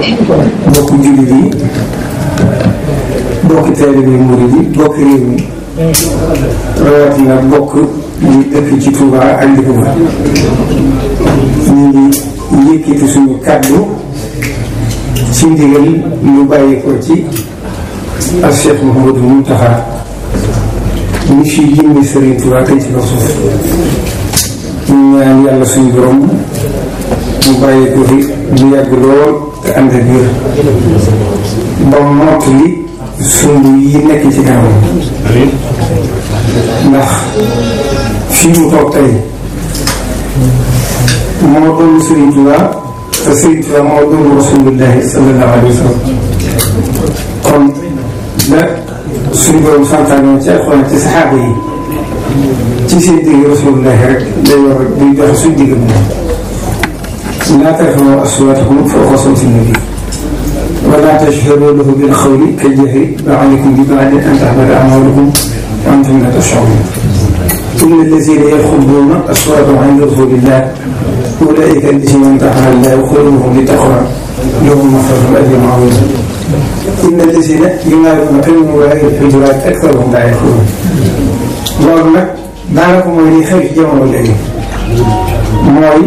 bokk jullit yi bokk taalibe yi murid yi bokk réew mi rawatina bokk di dëkk ci Touba ak li ko wër ñu ngi yëkkati suñu kàddu ci ndigal lu bàyyi ko ci ak Cheikh Mouhamadou Mountakha ñu fi jëmmi Serigne Touba tey ci kaw suuf ñu ñaan yàlla suñu borom mu bàyyi ko fi mu yàgg lool te ànd ak wér ba mott li sumb yi nekk ci kanam ndax fii mu toog tey moo doon Serigne Touba te Serigne Touba moo doon Rasulullahi sallallahu alayhi wa sallam kon la suñu borom santaane ci alxuraan ci saxaaba yi ci seen digg Rasulullahi rek day war day dox suñu digg moom laa tarfa'u aswaatakum fawqa sawti nabi wa laa tajharu lahu bil qawli ka jahri ba'dikum li ba'din an tahbata a'maalukum wa antum laa tash'uruun inna allaziina yaxudduuna aswaatahum 'inda rasuulillah ulaa'ika allaziina imtahana Allahu quluubahum lit-taqwaa lahum maghfiratun wa ajrun 'aziim inna allaziina yunaaduunaka min waraa'i l-hujuraati aktharuhum laa ya'qiluun loolu nag daanaka mooy li xew ci jamono léegi mooy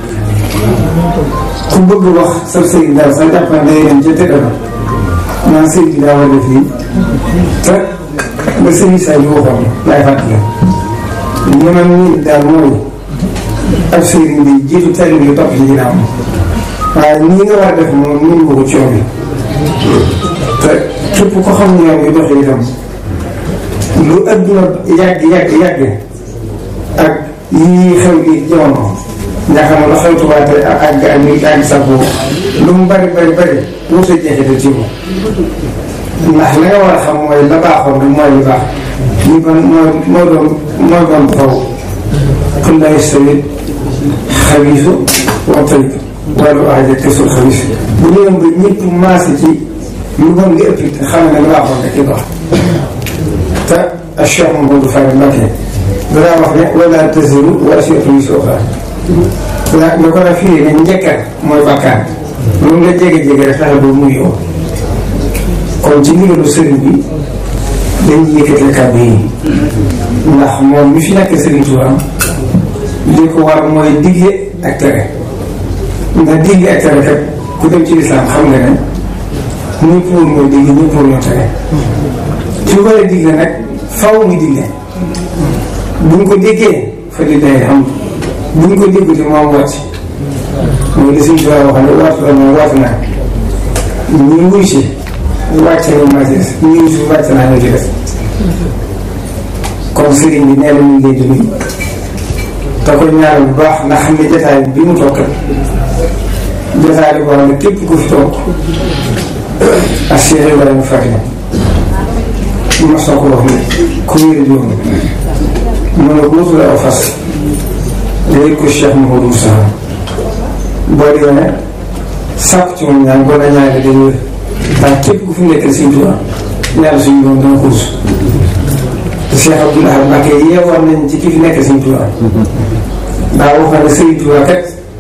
ku bëgg wax sa sëriñ daal sa jàpp na day dem ca tëdd ba naan sëriñ bi daa war a def lii te nga sëriñ saa yu waxoon laay fàttali li ma nii daal mooy ab sëriñ bi jiitu tali bi topp ci ginnaaw waaye nii nga war a def moom nii nga ko coow bi te képp ko xam ne yoon bi doxee itam lu adduna yàgg yàgg yàgg ak yii xew gi jamono nga xam ne la xew tubaab te ak ak ak ak ak sa lu mu bari bari bari wut a jeexital ci moom ndax la nga war a xam mooy la baaxoon rek mooy lu baax ñu ban mooy mooy doon mooy doon faw qul laa yastawi xabiisu wa tayyib wala ahad kasul xabiis bu ñu ba ñëpp maase ci lu bon nga ëpp te xam ne la baaxoon rek ci baax te Cheikh Mamadou Faye Mbacké danaa wax ne wala taziru waasiratun wizra uxraa nga nga ko def fii ne njëkkal mooy bàkkaar loolu nga jege jege rek fexe ba mu yow kon ci ndigalu sëriñ bi dañuy yëkkati kàddu yi ndax moom mi fi nekk sëriñ Touba li ko war mooy digle ak tere ndax digle ak tere kat ku dem ci lislaam xam nga ne ñi pour mooy digle ñi pour ñoo tere ci war a digle nag faw mu digle buñ ko déggee fa di day xam bu ñu ko déggute moom wàcc mooy li suñ tubaab wax ne waatu la moom waatu naa ñu wuy si wàcc na ma ci des ñu wuy si wàcc naa ñu ci des kon sëriñ bi nee na ñu ngi leen di nuyu te ko ñaanal bu baax ndax xam ne jotaay bi mu toog kat jotaay bi boo xam ne képp ku fi toog ak Cheikh Ibrahima Fatima ma soo ko wax ne ku wér di woon mu ne ko wutul aw fas léegi ko Cheikh Mouhamadou Moussa boo demee sàkk ci moom ñaan boo la ñaanee day wér ndax képp ku fi nekkal Sëriñ Tuubaa ñaan suñu doom dana ko rus te Cheikh Abdoul Ahad Mbacké yeewoon nañ ci ki fi nekkal Sëriñ Tuubaa daa waxoon ne Sëriñ Tuubaa kat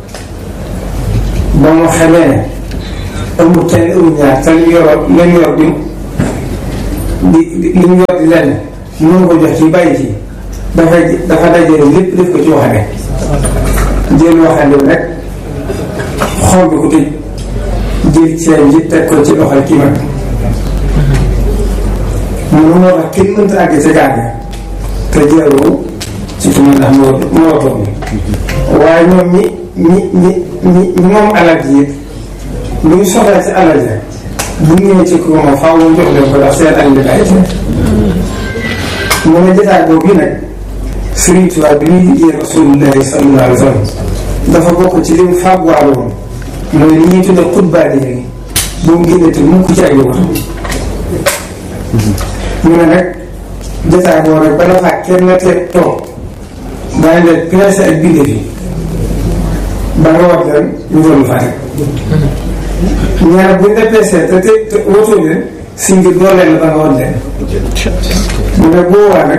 ba mu xamee ne amul kenn amul ñaar te li yor leen yor di di li mu yor di lenn mënu ko jox ci bàyyi ci dafay dafa dajale lépp def ko ci waxande jël waxande bi rek xool bi ko tëj jël seen ji teg ko ci loxol kii mag moom moo tax kenn mënta àgg ca gaar te jëloo ci ki ndax moo moo toog waaye ñoom ñi ñi ñi ñi ñi moom alal ji lu ñu soxla ci alal ja bu ñëwee ci ko moom faaw mu jox leen ko ndax seen alal bi ay mu ne jotaay boobu nag Sëriñ Tuubaa bi ñuy liggéey Rasulullahi sallallahu alayhi wa sallam dafa bokk ci li mu fàgguwaale woon mooy li ñuy tuddee xutbaani yi bu mu génnati mukk ci ak yowat ñu ne nag jotaay boobu rek bala faa kenn te toog daañu leen placé ak bindee fi ba nga wax leen ñu doon fa teg ñaar buñ la placé te te te wotoo leen si ngir doo leen ba nga wax leen mu ne boobaa nag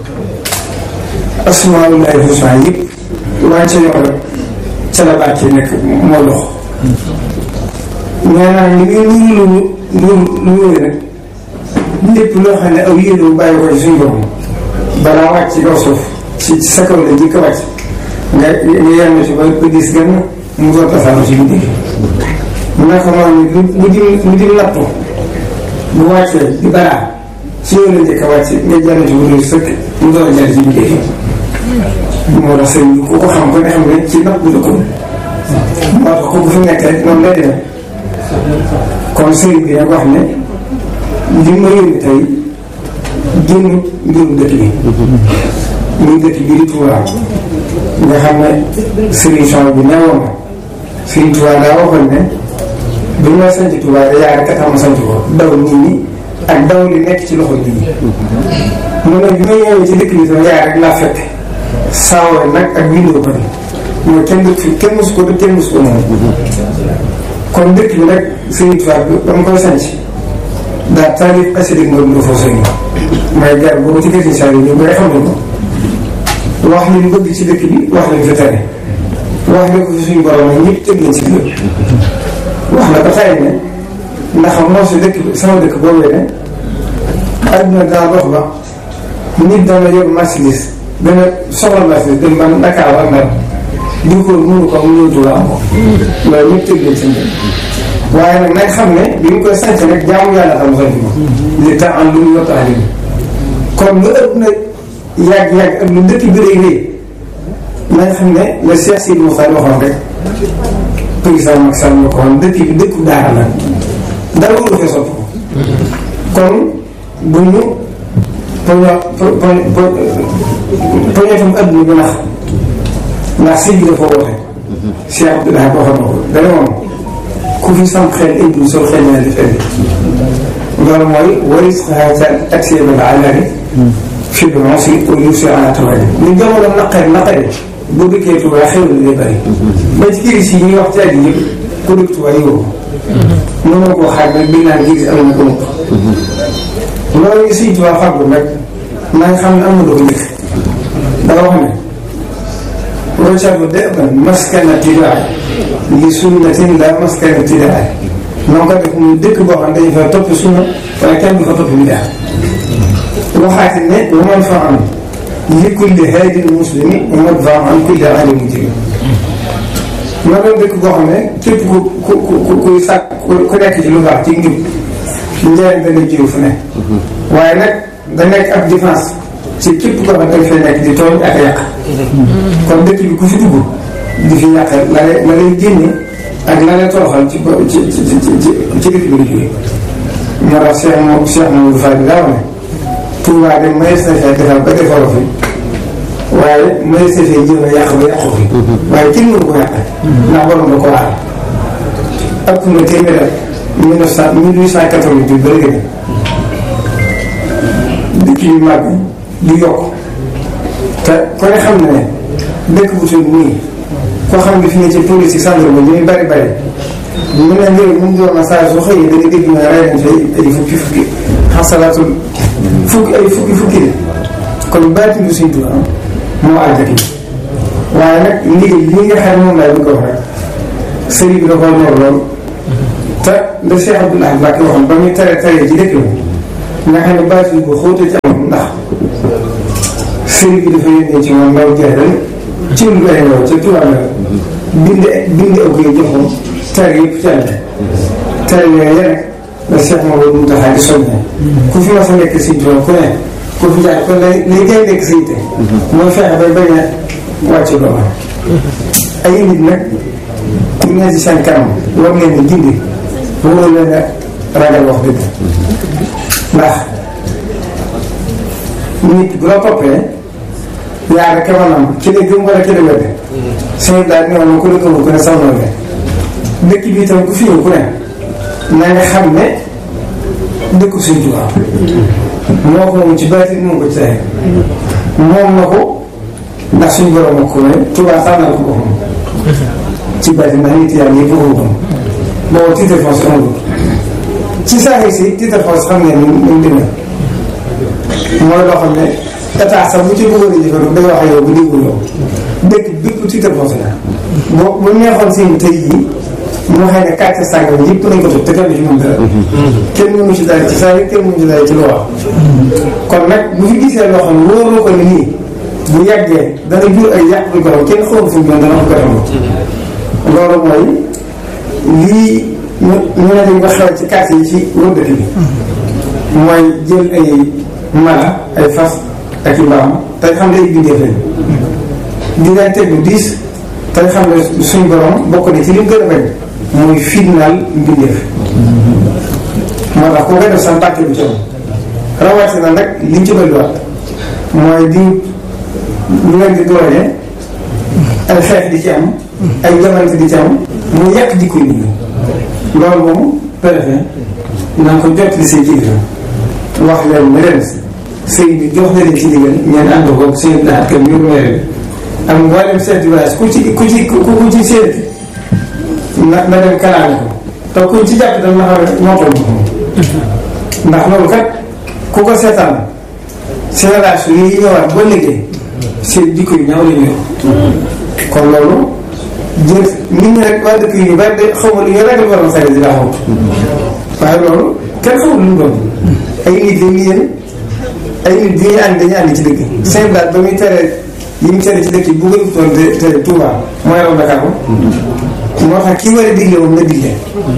asmaullahi husna yëpp waaye ca yoon rek ca la bàcc nekk moo dox nee naa li muy nuyu lu lu lu wéy rek lépp loo xam ne aw yéene bu bàyyi ko ci suñu borom balaa wàcc ci kaw suuf ci sa kaw la jëkk a wàcc nga nga yenn ci ba ba gis gën mu doon tasaanu ci biir naka moom lu lu di lu di nattu bu wàccee di balaa ci yow la njëkk a wàcc nga jàll ci wutul sëkk mu doon jàll ci biir moo tax sëñ bi ku ko xam ko ne xam ne ci natt bi la ko moo tax ku fi nekk rek noonu lay demee kon sëriñ bi nag wax ne li ma yónni tey génn mbirum dëkk bi muy dëkk bi di Touba nga xam ne solution bi newoon na Sëriñ Touba daa waxoon ne bi ma sanc Touba da yaa rek tax ma sanc ko daw nit ñi ak daw li nekk ci loxo nit ñi mu ne bi ma ñëwee ci dëkk bi tam yaa rek laa fekk saawoo nag ak bindoo ko ni mooy kenn dëkk fi kenn mosu ko dëkk kenn mosu ko moom kon dëkk bi nag Sëriñ Touba bi ba mu koy sanc daa taalif asidik nga dund foofu sëñ mooy gar boobu ci kër si saa yi ñu bëri xam nañ ko wax li ñu bëgg ci dëkk bi wax lañ fi tere wax ne ko fi suñu borom nag ñëpp tëg nañ ci biir wax na ko tey ne ndax moo si dëkk bi sama dëkk boobee ne adduna daa dox ba nit dana yor marchandise dana soxla marchandise dem ba Dakar ak Ndar di ko mënu ko mu ñëw Tuuba am ko loolu ñëpp tëg nañ ci biir waaye nag nañ xam ne bi ñu koy sanc rek jaamu yàlla xam sanc ko li tax am lu ñu yottu alim kon lu ëpp na yàgg-yàgg ak lu dëkk bi rëy rëy nañ xam ne le Cheikh Sidi Moussa waxoon rek président Macky Sall moo ko waxoon dëkk bi dëkku daara la dara wóolu fee sopp ko kon bu ñu poño po poñetam adduna bi nax ndax sëñ bi dafa woote Cheikh Abdoulaye waxoon na ko dana moom ku fi sam xel indi sol xel naa di fenn loolu mooy waris xaaral ak seen ba àllari fi bi moom si au lieu si en tawali ni jamono naqari naqari bu dëkkee Tuubaa xew na day bëri ba ci kiris yi ñuy wax ci àddi yëpp ku dëkk Tuubaa yow mënoo koo xaaj nag bi naan kiris am na ko mukk loolu yi Sëñ Tuubaa fàggu nag na nga xam ne am na lu ko njëkk danga wax ne waccabu deban maskana tidaa li sunnatin la maskana tidaa noo ko def muy dëkk boo xam dañu fa topp sunna waaye kenn du fa topp bidaa waxaati ne wa man fa am li kulli haadin muslimi wa man fa am kulli alim mujrim ma doon dëkk boo xam ne képp ku ku ku kuy sàkk ku nekk ci lu baax ci njub njëriñ dana jiw fu ne waaye nag da nekk ab défense ci képp koo xam ne dafay nekk di tooñ ak yàq kon dëkk bi ku fi dugg di fi yàq la lay la lay génne ak la lay toroxal ci ci ci ci ci dëkk bi la jógee moo tax Cheikh moom Cheikh Mamadou Fadi daa wax ne Touba de mayees na fee defar ba defaroo fi waaye mayees na fee jéem a yàq ba yàqu fi waaye kenn mënu ko yàq ndax borom da ko aar ëpp na téeméer ak mille neuf cent mille huit cent quatre-vingt-huit ba léegi dëkk yu mag du yokk te ko ne xam ne dëkk bu tudd nii koo xam ne fi ne ci police gendarme li muy bari bari mu ne njëriñ mu ngi doon saa su xëyee da nga dégg ñu ne rey nañ fi ay fukki fukki xasalaatul fukki ay fukki fukki de kon baati du Sëñ Tuubaa moo àll dëkk bi waaye nag ndigal li nga xam ne moom laay bëgg a wax rek sëriñ bi da koo ñor lool te le Cheikh Abdoulaye Mbacke waxoon ba muy tere tere ci dëkk bi nga xam ne baati bi ko xóote ci am ndax sëriñ bi dafa yónnee ci moom ndaw jeexal ci lu bëri ndaw ca tubaab la bind bind aw koy joxoon tere yëpp ci àll tere yooyu rek la Cheikh Mamadou Mountakha di soññee ku fi mas a nekk Sëñ Tuubaa ku ne ku fi jaar kon lay lay gay nekk sa yitte mooy fexe bay bañ a wàcc doomam ay nit nag ñu ne ci seen kanam war leen di gindi waroo leen a ragal wax dëgg ndax nit bu la toppee yaa rek maanaam ci la gëm wala ci la wedd sëñ daal ne woon ku la gëmul ku ne sax noonu dëkk bi itam ku fi ñëw ku ne na nga xam ne dëkku Sëñ Tuubaa moo ko moom ci baati moom ko ci saxe moom na ko ndax suñu borom ak ko ne Tuubaa tànnal ko boppam ci baati ndax nit yàlla yëpp waxu ko boobu titre foncier amul ci saa si titre foncier xam ngeen ni mu demee mooy loo xam ne état sax bu ci bëggoon a jëfandiku day wax ak yow bu déglu yow dëkk bépp titre foncier la boo bu neexoon seen tey jii moo xam ne quartier sàngam yëpp nañ ko toj te kenn ci mën dara kenn mënu ci dara ci saa yi kenn mënu ci dara ci lu wax kon nag bu fi gisee loo xam ne wóoroo ko ne nii bu yàggee dana jur ay yàq bi ko xam kenn xamul fu mu doon dana ko ko loolu mooy lii ñu ñu ne dañ ko xew ci quartier yi ci wër dëkk bi mooy jël ay mala ay fas ak i mbaam tey xam ne ay bindeef lañ di leen teg lu diis tey xam ne suñ borom bokk na ci li mu gën a bañ mooy fitnaal mbindeef moo tax ku koy def sax bàkke bi ci am rawatina nag liñ ci bëriwaat mooy di ñu leen di doole ay xeex di ci am ay jamante di ci am mu yàq jikko nit ñi loolu moom préfet na nga ko jot li seen kilifa wax leen ne leen sëy bi jox na leen ci ndigal ñeen ànd ko seen daat kam yu meer bi ak mboolem chef de village ku ci ku ci ku ci seeti na na dem kalaame ko te kuñ ci jàpp dama xam ne moo toll ndax loolu kat ku ko seetaan génération yi ñëwaat ba léegi seen jikko yu ñaaw la ñu kon loolu jël nit ñi rek waa dëkk yu bari de xaw ma lu ñu ragal war a xëy di laa xaw waaye loolu kenn xamul lu mu doon ay nit la ñu yéen ay nit bi ñuy ànd dañuy ànd ci dëkk seen daal ba muy tere yi mu tere ci dëkk yi bu ko toon te tere Touba mooy raw Dakar moo tax kii war a digle moom na digle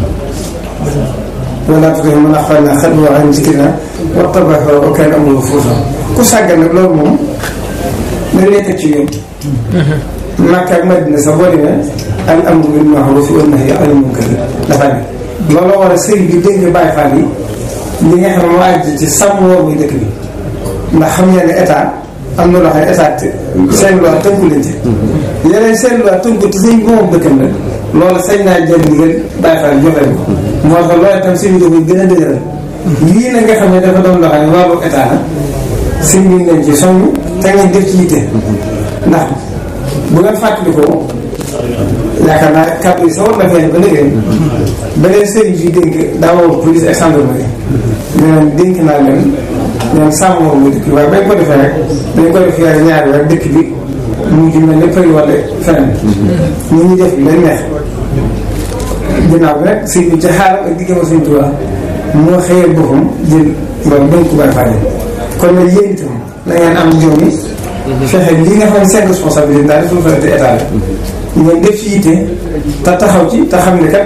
wala tuuti mën a xool naa xel boo xam ne ci kii naa wax tabax wa kaana amruhu furuutan ku sàggan nag loolu moom dañ lay teg ci yoon. Makka ak Madina sax boo demee al amru bil ma'ruuf wan nahyi anil munkar dafa ne looloo war a sëriñ bi dégg Baay Faal yi li nga xam ne moo àgg ci sàmm woor muy dëkk bi ndax xam ngeen ne état am na loo xam ne état seen loi tënku leen ci. yeneen seen loi tënku te sëñ bi moom dëkkam la loolu sañ naa jël ndigal Baay Faal joxe ko moo tax loolu itam sëñ bi da koy gën a dëgëral lii na nga xam ne dafa doon loo xam ne wàllu état la sëñ bi ngeen ci soññ te ngeen def ci yitte ndax bu ngeen fàttalikoo yaakaar naa kàddu yi sa war na feeñ ba léegi ba leen sëriñ si dénk daa woo police ak gendarmerie ne leen dénk naa leen ñoom sàmm moom muy dëkk bi waaye bañ ko defee rek dañ ko def yaay ñaari rek dëkk bi mu ji mel ne përi wala feneen ñu ñu def leen neex ginnaaw bi nag sëñ bi ci xaaral ak diggam sëñ Tuubaa moo xëyee boppam jël loolu dañ ko bàyyi fàlle kon nag yéen itam da ngeen am jom yi fexe li nga xam ne seen responsabilité daal responsabilité état la ngeen def ci yitte te taxaw ci te xam ne kat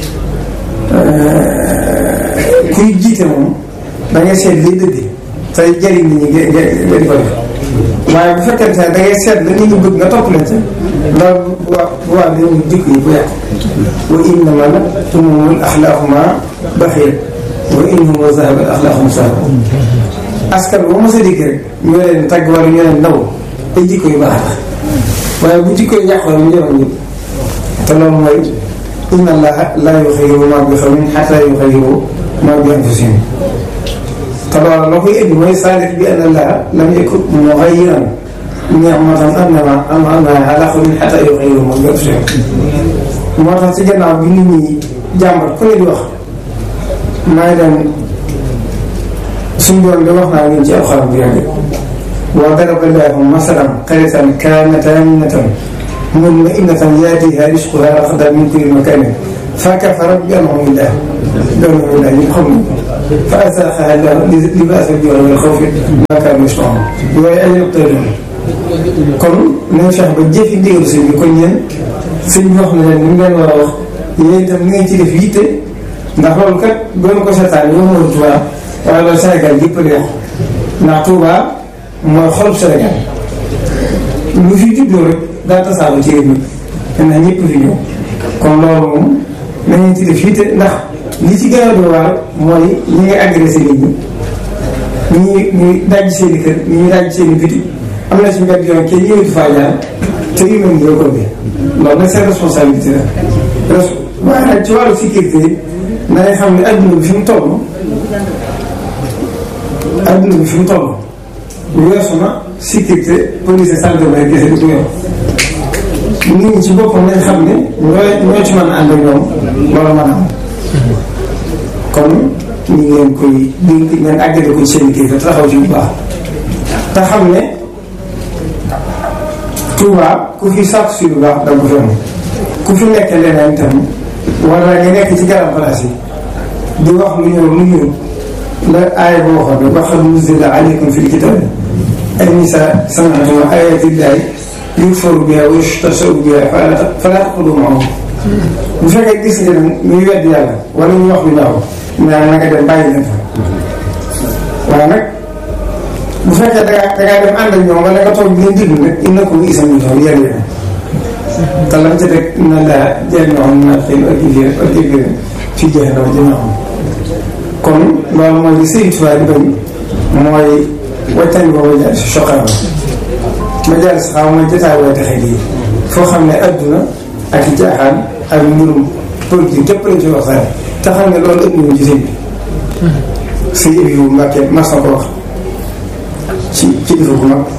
kuy jiite moom da ngay seet liy dëgg tey jëriñ nit ñi nga nga di ko def waaye bu fekkee ne da ngay seet la nit ñi bëgg nga topp leen ca loolu bu waa bu waa dañuy jikko yi bu yàqu wa innama tumumul axlaaquma baxir wa innahum zahaba axlaaqum sahaba askan boo mos a dégg rek ñoo leen tagg wala ñoo leen ndaw ay jikko yu baax tax waaye bu jikko yi yàqu mu jëloon ñëpp te loolu mooy inna allaha laa yuxayyiru maa bi qawmin xataa yuxayyiru maa bi anfusihim te loolu la koy indi mooy saalix bi anna allaha lam yakun muxayyiran ni'matan an'amaha an'amaha alaa qawmin xataa yuxayyiru maa bi anfusihim moo tax ci gannaaw bi nit ñi jàmbat ku ne di wax maa ngi leen suñu doon de wax naa leen ci alxuraan bu yàgg wa daraba llaahu masalan qaryatan kaanat aaminatan mutma'innatan yaatiihaa rizquhaa ragadan min kulli makaanin fakafarat bi an'umi llaah bi an'umi llaah ñu xam fa azaaqahaa llaahu libaasa al-juu'i wal xawfi bimaa kaanuu yasna'uun yooyu ay yëpp kon nañ fexe ba jëfi ndigalu sëñ bi kon yéen sëñ bi wax na leen ni mu leen war a wax yéen itam ni ngeen ci def yitte ndax loolu kat doon ko seetaan yow moo Tuubaa waaye loolu Sénégal yëpp la yàqu ndax Touba mooy xolub Sénégal lu fi juddoo rek daa tasaaroo ci réew mi ndax ñëpp fi ñëw kon loolu moom nañu ci def yitte ndax li ci gën a doy waar mooy ñi ngay agressé nit ñi ñi ñuy daj seen i kër ñi ñuy daj seen i biti am na ci mbedd yoon kenn ñëwatu faa jaar te yu mel ni yow ko bi loolu nag seen responsabilité la waaye nag ci wàllu sécurité na nga xam ne adduna bi fi mu toll adduna bi fi mu toll weesu na sécurité police gendarmerie kese di ko yor nit ñi ci boppam nañ xam ne ñoo ñoo ci mën a ànd ak ñoom loolu mën a am kon ñu ngi leen koy dénk ngeen àggale ko ci seen kilifa te taxaw ci bu baax te xam ne Touba ku fi sàkk si lu baax da nga ko fi am ku fi nekk leneen itam wala nga nekk ci garab place yi di wax lu ñëw lu ñëw la aaya boo waxoon ne waxal nuzila aleykum fil kitabi ay nisa sami'tum ayatillahi yukfaru biha wa yustahza'u biha fala taqulu ma'ahum bu fekkee gis nga ne ñuy wedd yàlla wala ñu wax lu ñaaw ñaan na nga dem bàyyi leen fa waaye nag bu fekkee da ngaa da ngaa dem ànd ak ñoom wala nga toog leen déglu nag innakum bi'sa minhum yéen yéen te lam ca teg na laa jami'un munaafiqiin ak jigéen ak jigéen fi jahannama jamii'an kon loolu mooy li Sëriñ Tuubaa di bañ mooy wàccani boobu jaar si soxal ma jaar si xaw mooy jotaay way taxe gi foo xam ne adduna ak i jaaxaan ak mbirum politique képp lañ ci waxtaan te xam ne loolu ëpp nañu ci sëñ bi sëñ Abibu Mbàkke mas na ko wax ci kilifa gu mag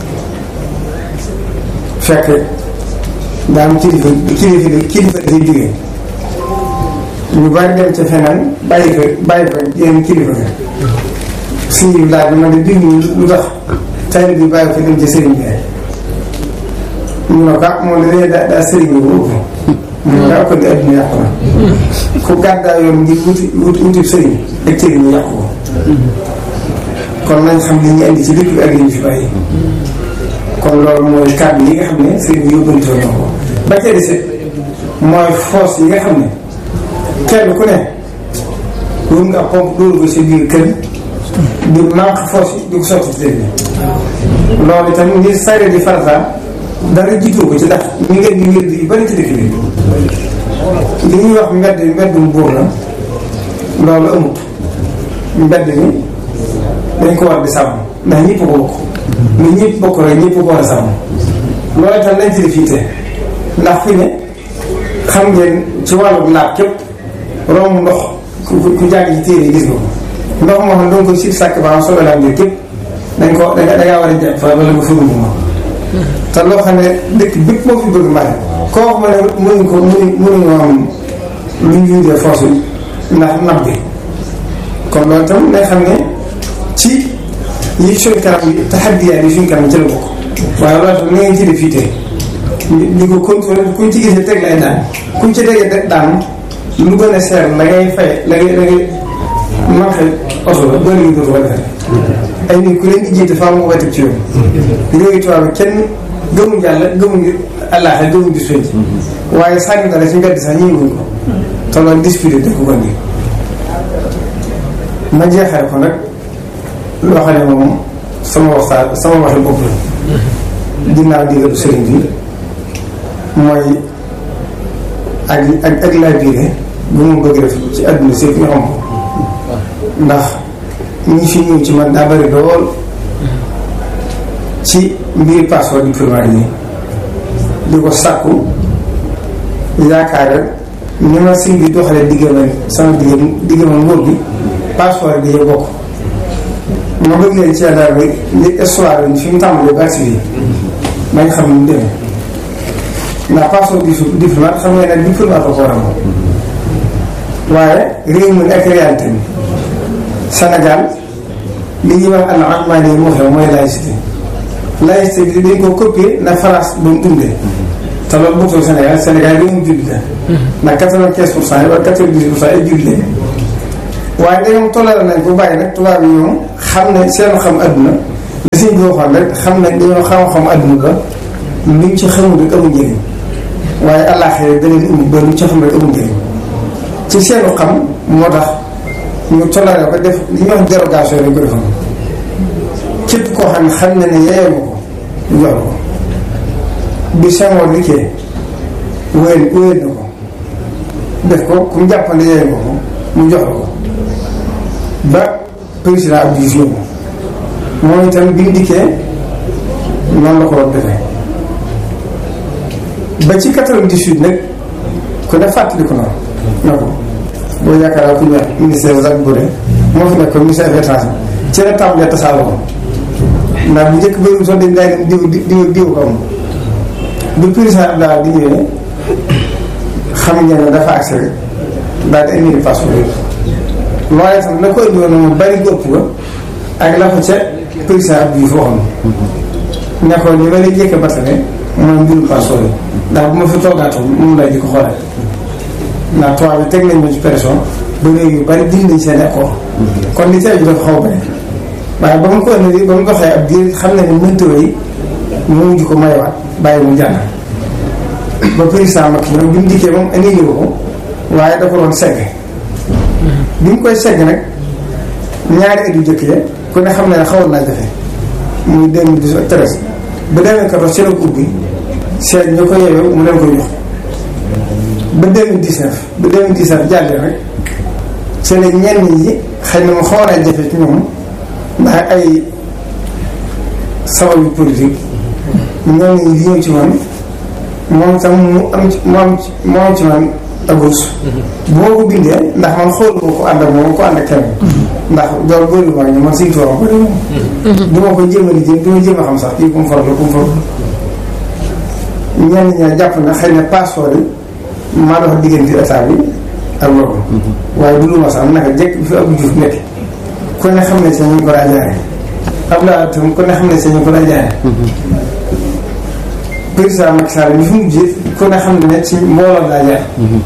fekk daa am kilifa kilifa kilifa dafay jógee ñu bari dem ca feneen bàyyi ko bàyyi ko yeneen kilifa ga sëñ bi laaj ma ne diw ñu lu tax tali bi bàyyi ko dem ca sëriñ bi ñu ne ko ah moom dañuy daa daa sëriñ bi bu mu ne daa ko di adduna yàqu na ku gàddaa yoon ngir wuti wuti wuti sëriñ ak cëriñ ñu yàqu ko kon nañ xam li ñu indi ci dëkk bi ak li ñu fi bàyyi kon loolu mooy kàddu yi nga xam ne sëriñ bi yóbbantoo na ko ba ca dese mooy force yi nga xam ne kenn ku ne wër nga pompe dóoru ko sa biir kër di manque force yi di ko sotti ci dëkk bi loolu itam ngir sare di farata dara jiitu ko ci ndax ñu ngeen di wér di bari ci dëkk bi li ñuy wax mbedd mbeddum buur la loolu amut mbedd mi dañ ko war di sàmm ndax ñëpp ko bokk ni ñëpp bokk rek ñëpp ko war a sàmm loolu itam lañ ci def yitte ndax fi ne xam ngeen ci wàllu laab képp romb ndox ku ku jàng ci téere yi gis nga ko ndox moo xam ne danga ko si sàkk ba am soobee laa ngir képp dañ ko da ngaa war a jàpp fa wala nga furu ma te loo xam ne dëkk bépp moo fi bëgg mbare koo wax ma ne mënuñ ko mënuñ mënuñoo am lu ñu yundee force yi ndax nab bi kon loolu itam day xam ne ci yi suñ kanam yi taxaddiyaat yi suñ kanam ci la bokk waaye loolu itam ni ngeen ci def fii tey di ko contrôlé kuñ ci gisee teg lay daan kuñ ci tegee daan lu gën a seer la ngay fay la ngay la ngay manqué oto la boo léegi dootu ko defee ay nit ku leen di jiite faaw nga koy teg ci yoon léegi tubaab bi kenn gëmuñ yàlla gëmuñ àllaaxe gëmuñ di soñ waaye sànni dara ci mbedd sax ñi wuñ ko te loolu disputé dëkk ko nii ma jeexale ko nag loo xam ne moom sama waxtaan sama waxi bopp la ginnaaw digalu sëriñ bi mooy ak ak ak laa biire bu mu bëgg def ci àdduna si ñu xam ko ndax ñi fi ñëw ci man daa bari lool ci mbiri passeport diplomatique yi di ko sàkku yaakaar ni ma sëñ bi doxalee diggama sama digg diggama nguur gi passeport yi dañuy bokk ma bëgg leen ci yàlla bi li histoire bi fi mu tàmbalee ba agsi fii bañ xam ni mu demee ndax passeport di diplomate xam nga ne diplomate ko war a moom waaye réew mi ak réalité bi Sénégal li ñuy wax al almaani moo xew mooy laïcité laïcité bi dañ ko copier na France ba mu dundee te loolu bokkul Sénégal Sénégal yi mu jullit la ndax quatre-vingt-quinze pour cent yi wala quatre-vingt-dix pour cent yi jullit lañ waaye ndegam toléré nañ ko bàyyi nag tubaab yi ñoom xam ne seen xam adduna li siñ bi waxoon rek xam ne dañoo xam-xam adduna ba luñ ci xamul rek amul njëriñ waaye àllaaxee da leen indi ba luñ ci xam rek amul njëriñ ci seenu xam moo tax ñu toléré ko def li ñuy wax dérogation lañ ko defoon képp koo xam ne xam na ne yeyoo ko ñu jox ko bi Senghor liggéey wéyal wéyal na ko def ko ku mu jàpp ne yeyoo ko mu jox ko ba président Abdou Diouf ñëw moom itam bi mu dikkee noonu la ko war defee ba ci 98 nag ku ne fàttali ko noonu na ko boo yaakaar ku ñu wax ministère Jacques Bourré moo fi nekk ministère affaires étrangères ci la tàmbalee tasaaroo ko ndax bu njëkk bëriwul sax dañ daay diw diw diw ko am bu président Abdoulaye di ñëwee xam ngeen ne dafa accès rek daal di indi passeport yi waaye tam la ko indi woon moom bari gópp ga ak la ko ca président Abdou Diouf waxoon ne ko li ma lay jëkk batale mooy mbirum passeport yi ndax bu ma fi toogaatoon moom lay di ko xoolal ndax tubaab bi teg nañ ma ci pression ba léegi yu bari dindi nañ seen accord kon li ci aju dafa xaw a bëri waaye ba mu ko indi ba mu doxee ab diir xam na ne mëntoo yi mu mujj ko mayewaat bàyyi mu jàll ba président Macky ñoom bi mu dikkee moom indi ñu ko waaye da ko doon segg bi mu koy segg nag ñaari at yu jëkk ya ku ne xam ne xawoon naa jafe muy 2012 ak 13 ba 2014 ci la ko ubbi seet ñu ko yeewee mu leen koy jox ba 2019 ba 2019 jàllee rek ci la ñenn ñi xëy na mu xawoon naa jafe ci ñoom ndax ay sabab yu politique ñoom ñi li ñëw ci man moom tam mu am ci mu am ci mu am ci man agos bu ma ko bindee ndax man xooluma ko ànd ak moom ko ànd ak kenn ndax loolu bëri ma ñu man siy toog bëri moom du ma ko jéem a lijjanti du ma jéem a xam sax kii ku mu faral ku mu faral ñenn ñaa jàpp na xëy na passeport yi maa dox diggante état bi ak loolu waaye du lu ma sax naka jekk bi fi Abdou Diouf nekk ku ne xam ne si ñu ko daa jaare Abdoulaye tam ku ne xam ne si ñu ko daa jaare président Macky Sall bi fi mu jiit ku ne xam ne ci mbooloo daa jaar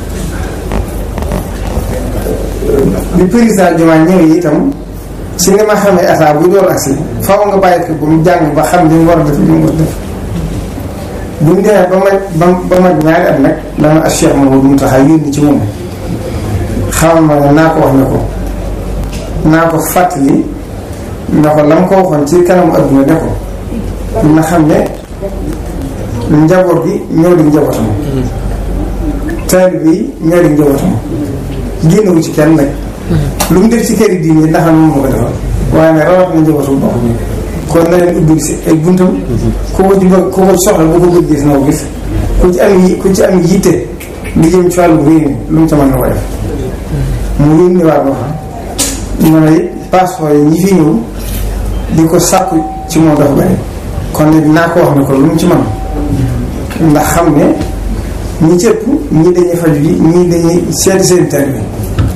bi président Diomaye ñëwee itam si ni ma xamee état bu door agsi faaw nga bàyyi ko ba mu jàng ba xam li mu war a def li mu war a def bu mu demee ba ma ba ba ma ñaari at nag dama ak Cheikh Mamadou Mountakha yónni ci moom xamal ma ne naa ko wax ne ko naa ko fàttali na ko la ma ko waxoon ci kanamu adduna ne ko na xam ne njaboot bi ñoo di njabootam taalibe yi ñoo di njabootam génnewu ci kenn nag lu mu def ci kër yi diine ndax moom moo ko defal waaye nag rawat na njabootam bopp mi kon na leen ubbil si ay buntam ku ko ci bëgg ku ko soxla bu ko bëgg gis na ko gis ku ci am yi ku ci am yitte li jëm ci wàllu réew mi lu mu ca mën na ko def mu yónni waat ma fa ma ne passeport yi ñi fi ñëw di ko sàkku ci moom dafa bari kon nag naa ko wax ne ko lu mu ci mën ndax xam ne ñi ci ëpp ñii dañuy faju ji ñii dañuy seeti seen tari bi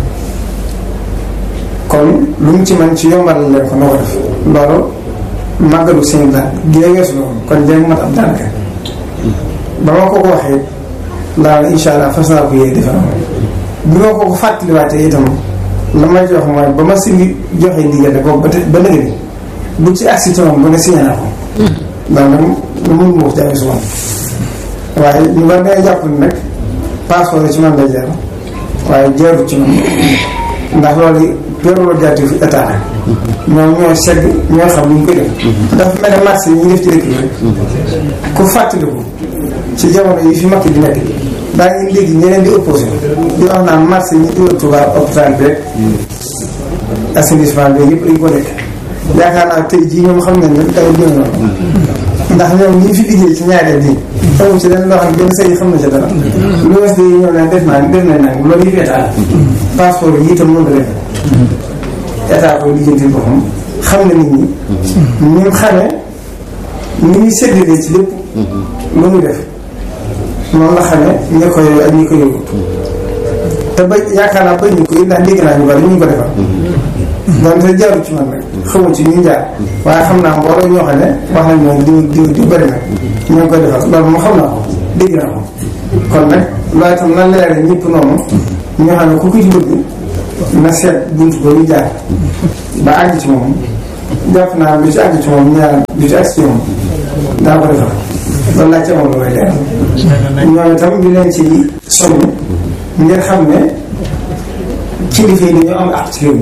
kon lu mu ci mën ci yombalal leen ko na ko def loolu màggalu seen daal gi la weesu loolu kon jéem mat ab daanaka ba ma ko ko waxee laa ne incha allah fas naa ko yee defar bi ma ko ko fàttaliwaatee itam la may jox mooy ba ma si joxe ndigal boobu ba ba nëgë ni bu ci agsi ci moom ba ne signé naa ko ndax nag lu mun ma ko jaay su moom waaye ñu war day jàpp ni nag passeport ci man lay jaar waaye jaarut ci man ndax loolu prérogative état la ñoom ñoo segg ñoo xam ni ñu koy def dafa mel ne marché yi ñu def ci dëkk bi rek ku fàttaliku ci jamono yi fi makk di nekk daa ngi léegi ñeneen di opposé di wax naan marché yi ñu dugal Touba hôpital bi rek assainissement bi yëpp dañ ko nekk yaakaar naa tey jii ñoom xam nañ ne dara gën noonu ndax ñoom ñi fi liggéey ci ñaareel bi xamu ci leen loo xam ne benn sëy xam na ci dara lu wes de ñëw naan def naa def nañ nag loolu yëpp état passeport yi itam noonu la def état ko lijjanti boppam xam na nit ñi ñu xamee ni ñuy séddalee ci lépp lu muy def noonu la xamee ñi ko yooyu ak ñi ko yóbbu te ba yaakaar naa ba ñu ko ndax dégg naa ñu bari ñu ko defal donte jaaru ci man nag xamu ci ñu jaar waaye xam naa mbooloo ñoo xam ne wax nañ moom diw diw diw bëri na ñoo ngi koy defal loolu moom xam naa ko dégg naa ko kon nag loolu itam na leere ñëpp noonu ñoo xam ne ku ko ci bëgg na seet buntu ba ñu jaar ba àgg ci moom jàpp naa lu ci àgg ci moom ñaar lu ci àgg ci moom daa ko defal loolu laa ci amoon lu may leer ñoom itam ñu leen ci soññ ngeen xam ne kilifa yi dañoo am àq ci réew mi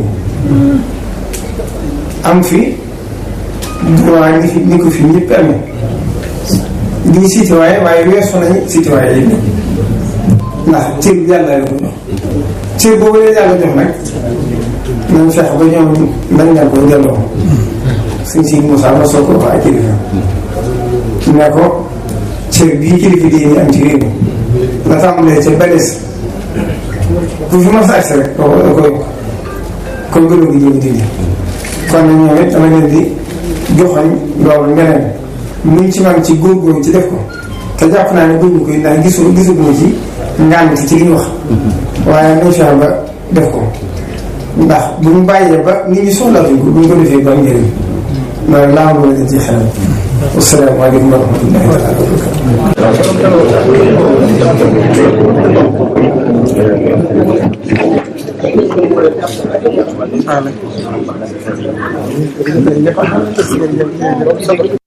am fi droit ni fi ni ko fi ñëpp amee lii citoyen waaye weesu nañu citoyen yi ndax cër yàlla la ko jox cër boobu leen yàlla jox nag nañ fex ba ñoom dañ leen ko delloo suñ si Moussa ma soo ko wax ak kilifa ne ko cër bii kilifa di ñu am ci réew mi la tàmbalee ca balees ku fi mas agsi rek da ko da ko yokk kon gënu gi jëm dindi kon nag ñoom it dama leen di joxoñ loolu ngeneen luñ ci man ci góorgóorlu ci def ko te jàpp naa ne bëgg ko ndax gisu gisuguma ci ngànt ci li ñu wax waaye nañ fexe ba def ko ndax buñ bàyyee ba nit ñi soxlaatuñ ko buñ ko defee ba am njëriñ loolu laa bëgg leen ci xelal wasalaamaaleykum wa rahmatullahi taala wa barakatuh